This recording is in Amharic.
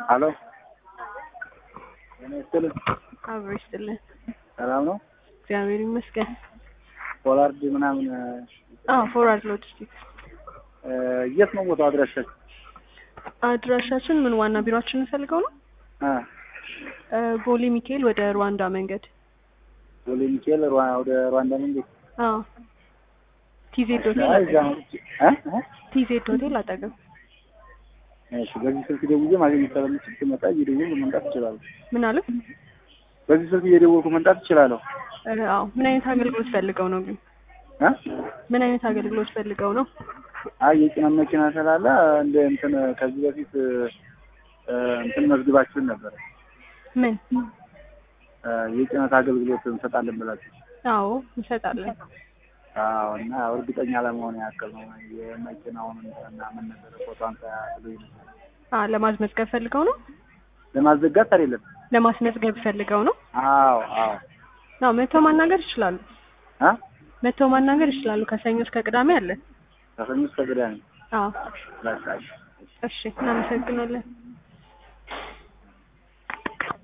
አሎ ጤና ይስጥልኝ። አብሮ ይስጥልን። ሰላም ነው? እግዚአብሔር ይመስገን። ፖላርድ ምናምን አዎ ፎርዋርድ ሎጂስቲክስ እ የት ነው ቦታው አድራሻችሁ? አድራሻችን ምን ዋና ቢሮአችን ፈልገው ነው አ እ ቦሌ ሚካኤል ወደ ሩዋንዳ መንገድ ቦሌ ሚካኤል ሩዋ- ወደ ሩዋንዳ መንገድ አዎ ቲዜድ ሆቴል አይ እዛ አጠገብ ነው እ እ ቲዜድ ሆቴል አጠገብ እሺ በዚህ ስልክ ደውዬ ማግኘት ስለምችል ስመጣ እየደወልኩ መምጣት እችላለሁ። ምን አለ በዚህ ስልክ እየደወልኩ መምጣት እችላለሁ። እ አዎ ምን አይነት አገልግሎት ፈልገው ነው ግን እ ምን አይነት አገልግሎት ፈልገው ነው አይ የጭነት መኪና ስላለ እንደ እንትን ከዚህ በፊት እ እንትን መዝግባችሁን ነበር ምን እ የጭነት አገልግሎት እንሰጣለን ብላችሁ አዎ እንሰጣለን አዎ እና እርግጠኛ ለመሆን ያክል ነው የመኪናውን እና ምን ነበር ፎቶን ብሎኝ ነበር አ ለማስመዝገብ ፈልገው ነው ለማዘጋት አይደለም ለማስመዝገብ ፈልገው ነው አዎ አዎ አዎ መተው ማናገር ይችላሉ አ መተው ማናገር ይችላሉ ከሰኞ እስከ ቅዳሜ አለ ከሰኞ እስከ ቅዳሜ አዎ በቃ እሺ። እሺ እናመሰግናለን